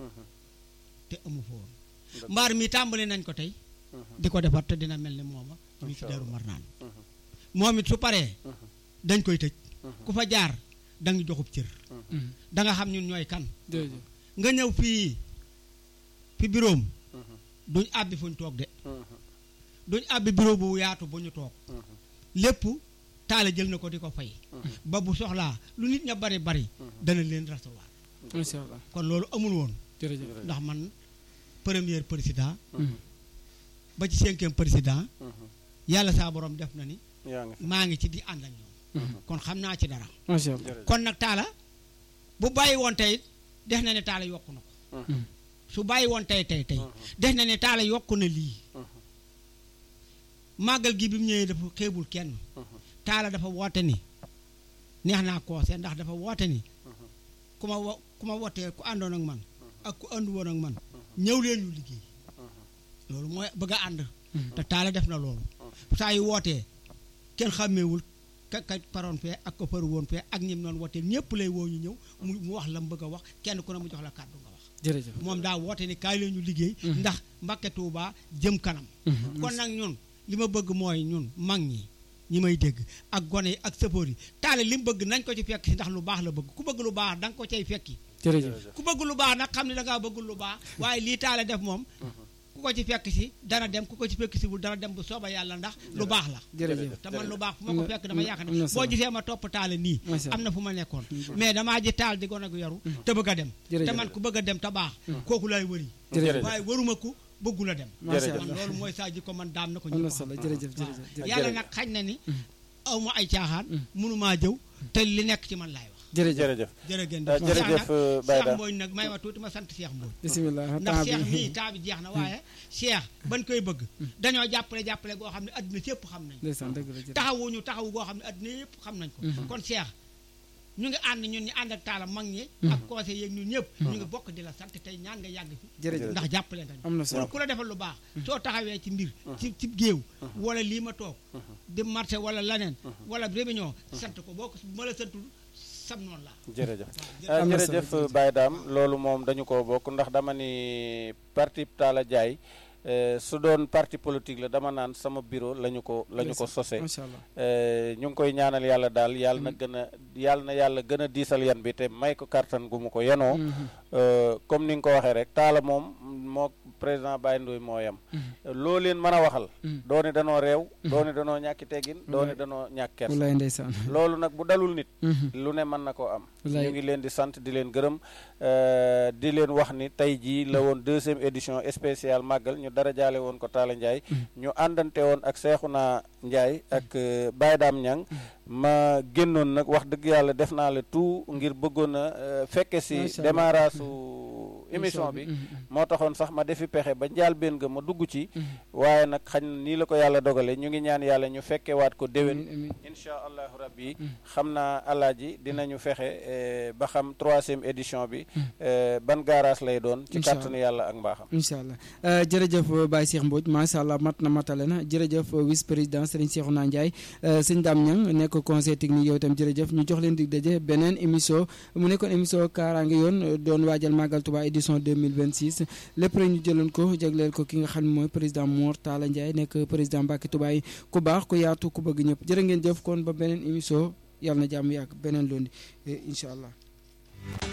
te amu fa woon mbaar mi tàmbali nañ ko tey di ko defar te dina mel ni mooma ñu ci deru mar naan moom it su paree dañ koy tëj ku fa jaar da nga joxub cër da nga xam ñun ñooy kan jërëjëf nga ñëw fii fi biroom duñ àbbi fuñ toog de duñ àbbi bureau bu yaatu bu ñu toog lépp taale jël na ko di ko fay ba bu soxlaa lu nit ña bari bari dana leen recevoir macha allah kon loolu amul woon jërëjëf ndax man premier président ba ci cinquième président yàlla saa borom def na ni yaa ngi fi maa ngi ci di ànd ak ñoom kon xam naa ci dara macha allah jërëjëf kon nag taala bu bàyyi woon tey def na ne taala yokku na ko su bàyyi woon tey tey tey def na ne taala yokku na lii màggal gi bi mu ñëwee dafa xeebul kenn taala dafa woote ni neex naa koose ndax dafa woote ni ku ma wo ku ma wootee ku àndoon ak man ak ku àndu woon ak man ñëw leen ñu liggéey loolu mooy bëgg a ànd te taala def na loolu saa yu wootee kenn xàmmeewul ka ka paroon fee ak ko faru woon fee ak ñim noonu wootee ñëpp lay woo ñu ñëw mu mu wax la mu bëgg a wax kenn ku ne mu jox la kàddu nga wax jërëjëf moom daa woote ni kaay leen ñu liggéey ndax Mbàkke Tuuba jëm kanam kon nag ñun li ma bëgg mooy ñun mag ñi ñi may dégg ak gone yi ak sëfoor yi taale li mu bëgg nañ ko ci fekk si ndax lu baax la bëgg ku bëgg lu baax da nga ko cay fekki jërëjëf ku bëgg lu baax nag xam ne da ngaa bëgg lu baax waaye lii taale def moom ku ko ci fekk si dana dem ku ko ci fekk si wul dana dem bu sooba yàlla ndax lu baax la jërëjëf te man lu baax fu ma ko fekk dama yaakaar am na ne solo. boo gisee ma topp taale nii Macha am na fu ma nekkoon mais damaa ji taal di gone gu yaru te bëgg a dem Jërëjëf. te man ku bëgg a dem te baax kooku lay wëri jërëjëf waaye waruma ku bëggul a dem macha Jërëjëf. man allah loolu mooy saa ji ko man daam na ko am na ñëpp solo xam. jërëjëf waaw. jërëjëf jërëjëf yàlla Jërëjëf. nag xañ na ni aw ma ay caaxaan mënumaa jëw te li nekk ci man laay wax jërëjëf jërëjëf jërëgéen Ah, jërëjëf, euh, Baye Cheikh Dame. Mbodj nag may ma tuuti ma sant Cheikh Mbodj bisimilah ndax temps Cheikh bi mii temps bi jeex na waaye Cheikh ban koy bëgg dañoo jàppale jàppale goo xam ne adduna si yëpp xam nañ ko ndeysaan dëgg la jërëjëf taxawuñu taxawu goo xam ne adduna yëpp xam nañ ko kon Cheikh ñu ngi ànd ñun ñu ànd ak taala mag ñi ak conseil yeeg ñun ñëpp ñu ngi bokk di la sant tey ñaan nga yàgg fi jërëjëf ndax jàppale nga ñu am na solo ku la defal lu baax soo taxawee ci mbir ci ci géew wala lii ma toog di marché wala leneen wala réunion sant ko boo ko ma la santul sam noonu la jërëjëf jërëjëf. ah, Am na solo, jërëjëf jërëjëf. Baye Dame loolu moom dañu ko bokk ndax dama ni parti Talla Diaye eh, su doon parti politique la dama naan sama bureau la ñu ko la ñu ko sosee macha allah Eh, ñu ngi koy ñaanal yàlla daal yàlla na gën a yàlla na yàlla gën a diisal yan bi te may ko kartan gu mu ko yenoo Eh, comme ni nga ko waxee rek taala moom moo président Baye Ndoye moo yam loo leen mën a waxal doone danoo réew doone danoo ñàkki teggin doone danoo ñàkk kersa wallaay ndeysaan loolu nag bu dalul nit lu ne mën na koo am Wallaay. ñu ngi leen di sant di leen gërëm euh, di leen wax ni tey jii la woon deuxième édition spéciale màggal ñu dara jaale woon ko Talla Ndiaye ñu àndante woon ak Seexuna Ndiaye ak euh, Baye Dame Niang ma génnoon nag wax dëgg yàlla def naa le tout ngir bëggoon a euh, fekke si Macha Allah. démarrage su émission bi moo taxoon sax ma defi pexe ba njaal benn ga ma dugg ci waaye nag xañ na nii la ko yàlla dogale ñu ngi ñaan yàlla ñu fekke waat ko déwén amiin incha allahu rabbi xam naa alaaji dinañu fexe eh, ba xam troisième édition bi eh, ban garage lay doon ci Incha kàttanu yàlla ak mbaaxam incha allah Euh, jërëjëf Baye Cheikh Mbodj macha allah mat na matale na jërëjëf vice président Serigne Cheikhouna Ndiaye euh, sëñ Dame Niang nekk conseil technique yow itam jërëjëf ñu jox leen dig daje beneen émission mu nekkoon émission kaaraange yoon euh, doon waajal Magal Touba édition 2026 lépp rek ñu jëloon ko jagleel ko ki nga xam ne mooy président Mor Talla Ndiaye nekk président Mbacke Touba yi ku baax ku yaatu ku bëgg ñëpp jërë ngeen jëf kon ba beneen émission yàlla na jàmm yàgg beneen lundi incha allah